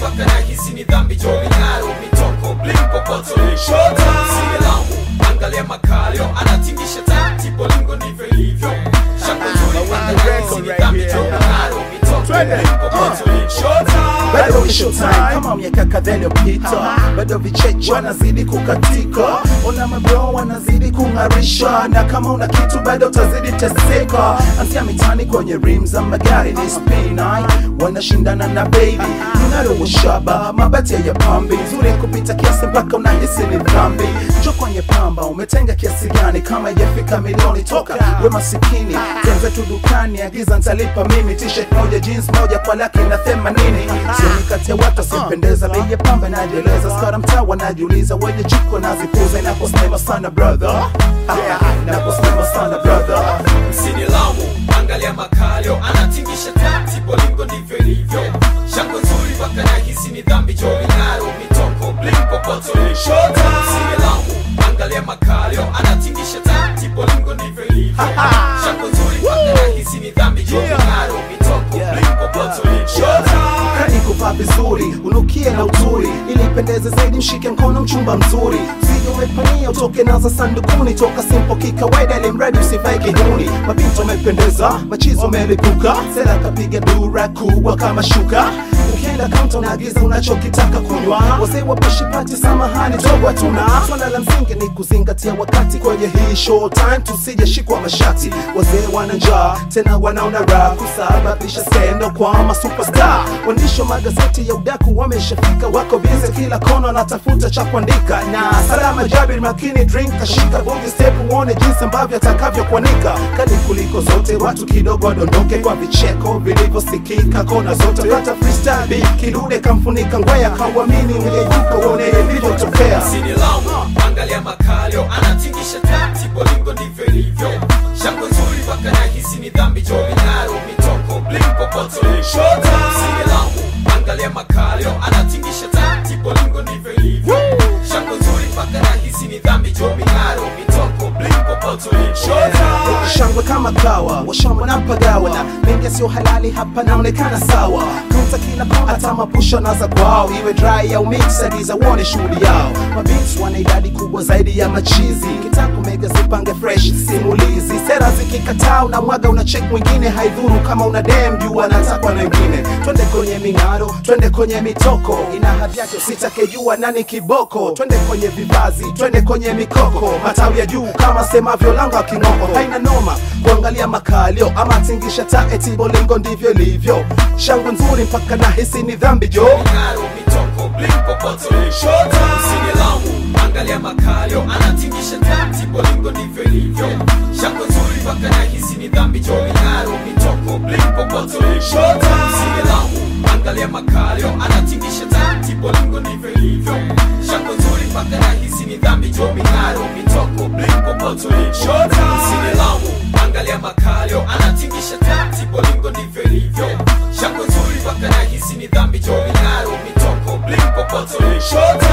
mpaka nahisi ni dhambi jo ming'aro mitoko bling popoto usinilaumu angalia makalio anatingisha tati bolingo ndivyo ilivyo shako nzuri mpaka nahisi ni dhambi jo ming'aro mitoko bling popoto bado ni showtime kama miaka kadhaa iliyopita, bado vicheche wanazidi kukatika, ona mabro wanazidi kung'arisha, na kama una kitu bado utazidi teseka. Anzia mitani kwenye rim za magari ni spinai, wanashindana na baby mng'aro wa shaba, mabati ya pambi nzuri kupita kiasi mpaka unahisi ni dhambi. Jo kwenye pamba umetenga kiasi gani? Kama ijafika milioni toka we masikini, tenze tu dukani, agiza ntalipa mimi, t-shirt moja jeans moja kwa laki na themanini Sioni kati ya watu asipendeza bei ya pamba inajieleza skara mtaa wanajiuliza wenye jiko nazipuza inaposema sana brother Ah, inaposema sana brother msinilaumu angalia makalio anatingisha tati bolingo ndivyo ilivyo shako nzuri mpaka nahisi ni dhambi jo ming'aro mitoko bling popoto msinilaumu angalia makalio anatingisha tati bolingo ndivyo ilivyo shako nzuri mpaka nahisi ni dhambi jo ming'aro mitoko bling popoto kani kuvaa vizuri unukie na uzuri ili ipendeze zaidi mshike mkono mchumba mzuri usije umepania utoke naza sandukuni toka simpo kikawaida ili mradi usivae kihuni mabinti wamependeza machizo wamelipuka sera kapiga dura kubwa kama shuka ukienda kaunta unaagiza unachokitaka kunywa wazee wapashipati samahani togo hatuna swala la msingi ni kuzingatia wakati kwenye hii show time tusijeshikwa mashati wazee wana njaa tena wanaona raha kusababisha skendo kwa masuperstar waandishi wa magazeti ya udaku wameshafika wako bize kila kona wanatafuta cha kuandika na salama jabir makini drink kashika bonge step uone jinsi ambavyo atakavyokuanika kali kuliko zote watu kidogo wadondoke kwa vicheko vilivyosikika kona zote kata freestyle beat, kidude kamfunika ngwea kauamini ungeyuka uone ilivyotokea msinilaumu angalia makalio anatingisha tati bolingo ndivyo ilivyo shako nzuri mpaka nahisi ni dhambi jo ming'aro mitoko bling popoto msinilaumu angalia makalio anatingisha tati bolingo ndivyo ilivyo shako nzuri mpaka nahisi ni dhambi jo ming'aro mitoko bling popoto shangwe kama kawa washamba na pagawa na mengi sio halali hapa naonekana sawa kaunta kila kona hata mapusha naza kwao iwe dry au mix adiza uone shughuli yao mabits wana idadi kubwa zaidi ya machizi kitako mega zipange fresh simulizi sera zikikataa una mwaga una check mwingine haidhuru kama una dem juu anatakwa na wengine twende kwenye ming'aro twende kwenye mitoko ina hadhi yake usitake jua nani kiboko twende kwenye vivazi twende kwenye mikoko matawi ya juu kama semavyo langa king'oko haina noma kuangalia makalio ama tingisha taeti bolingo ndivyo ilivyo shangwe nzuri mpaka nahisi ni dhambi jo ming'aro mitoko bling popoto msinilaumu angalia makalio anatingisha tati bolingo ndivyo ilivyo shako nzuri mpaka nahisi ni dhambi jo ming'aro mitoko bling popoto msinilaumu angalia makalio anatingisha tati bolingo ndivyo ilivyo shako nzuri mpaka nahisi ni dhambi jo ming'aro mitoko bling popoto msinilaumu angalia makalio anatingisha tati bolingo ndivyo ilivyo shako nzuri mpaka nahisi ni dhambi jo ming'aro mitoko bling popoto